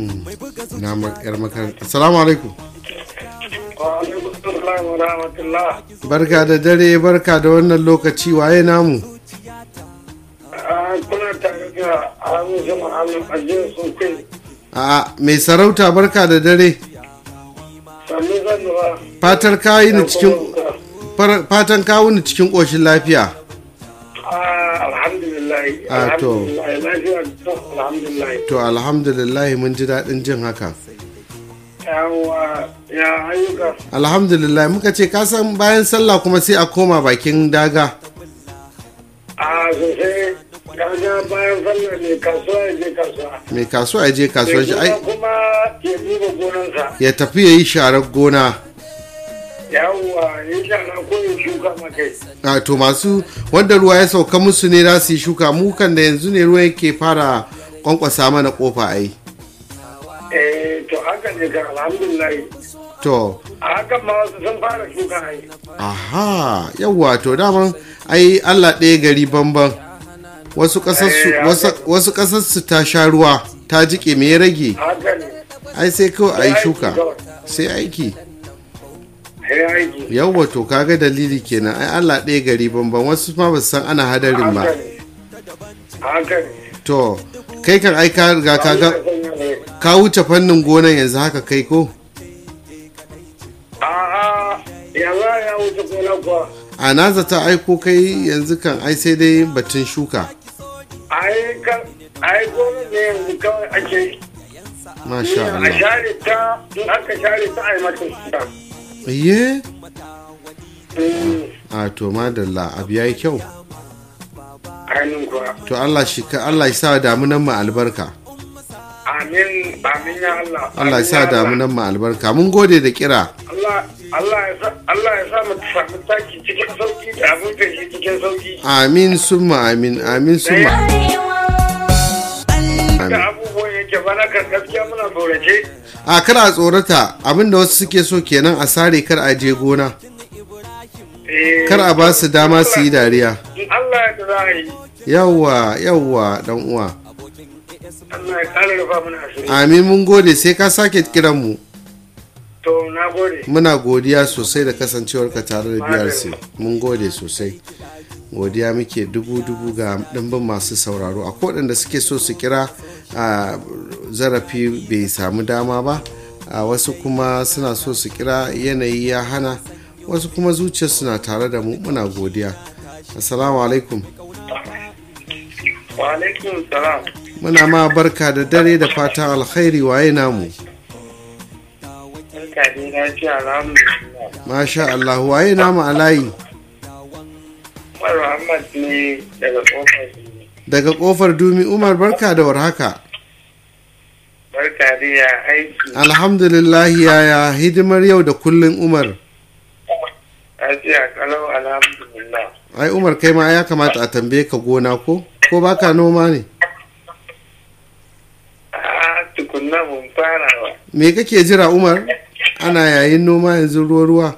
na yar makaranta assalamu alaikum barka da dare barka da wannan lokaci waye namu kuna tare da hamisu muhammad ajiyar sosai a mai sarauta barka da dare sami zanuwa fatar kayi ni cikin fatan kawo ni cikin ƙoshin lafiya alhamdulillah Ah, to. alhamdulillah lafiya to alhamdulillah to alhamdulillah mun ji daɗin jin haka yawa ya ayyuka alhamdulillah muka ce kasan bayan sallah kuma sai a koma bakin daga a sosai kaga bayan sallar ne kasuwa ya je kasuwa mai kasuwa ya je kasuwar shi ai Mai gona kuma ya duba gonansa ya tafi ya yi sharar gona yawa ya shana ko ya shuka makai a to masu wanda ruwa ya sauka musu ne za su yi shuka mu kan da yanzu ne ruwa yake fara kwankwasa mana kofa ai eh to haka ne kan alhamdulillah to a hakan ma wasu sun fara shuka ai aha yawwa to daman ai allah ɗaya gari banban wasu ƙasarsu Eh, wasu- wasu ƙasarsu ta sha ruwa ta jike me ya rage haka ne ai sai kawai a yi Sai shuka aiki kawai. sai aiki sai aiki yawwa to kaga dalili kenan ai allah ɗaya gari banban wasu ma ba su san ana hadarin ba haka ne haka ne to kai kan ai ka riga ka ga Allah ya sanya ne. ka wuce fannin gonan yanzu haka kai ko A'a, yanzu ya wuce gona kuwa. a na zata aiko kai yanzu kan ai sai dai batun shuka Ai kan, ai gona ne yanzu kawai ake yi. masha A Allah share ta, in aka share ta a yi mata shuka. iye Mm, a to madalla abu yayi kyau Ainihin kuwa. to Allah shi ka Allah ya sa damunan mu albarka Amin, amin ya Allah. Allah ya sa amin Allah. damunan mu albarka mun gode da kira Allah, Allah ya sa, Allah ya sa mu samu taki cikin sauki da abin feshi cikin sauki. amin summa amin amin summa Da abubuwan yake bana kan gaskiya muna tsorace. a kar a tsorata abinda wasu suke so kenan a sare kar a je gona Eh, kar a ba su dama su yi dariya In Allah ya da za a yi. yawwa yawwa dan uwa Allah ya kare rufa mana asiri. amin mun gode sai ka sake kiran mu To, na gode. muna godiya sosai da kasancewarka tare da brc mun gode sosai godiya muke dubu-dubu ga ɗimbin masu sauraro a waɗanda suke so su kira a zarafi bai samu dama ba a wasu kuma suna so su kira yanayi ya hana wasu kuma zuciyar suna tare da mu muna godiya assalamu alaikum Wa alaikum salam. muna ma barka da dare da fatan alkhairi waye namu Barka dai na ce alhamdulillah. masha Allah waye namu a layi Umar Muhammad ne daga kofar Dini. daga kofar dumi umar barka da warhaka Barka dai ya aiki. alhamdulillah yaya hidimar yau da kullun umar Na ce a kalau alhamdulillah. ai umar kai ma ya kamata a tambaye ka gona ko ko baka noma ne A tukunna mun fara ba. me kake jira umar ana yayin noma yanzu ruwa ruwa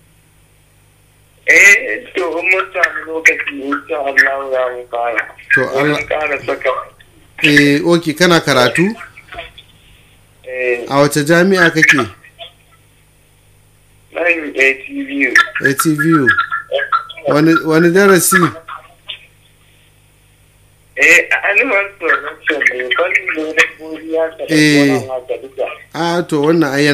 Eh, to in mun samu lokaci insha Allah za mu fara. To, Allah- Mun ƙara saka. eh oki kana karatu Eh, a wace jami'a kake nan ATV. atvu wani, wani darasi Eh, animal production ne, fannin ne na godiya ka da Eh. gona haka duka. a to wannan ai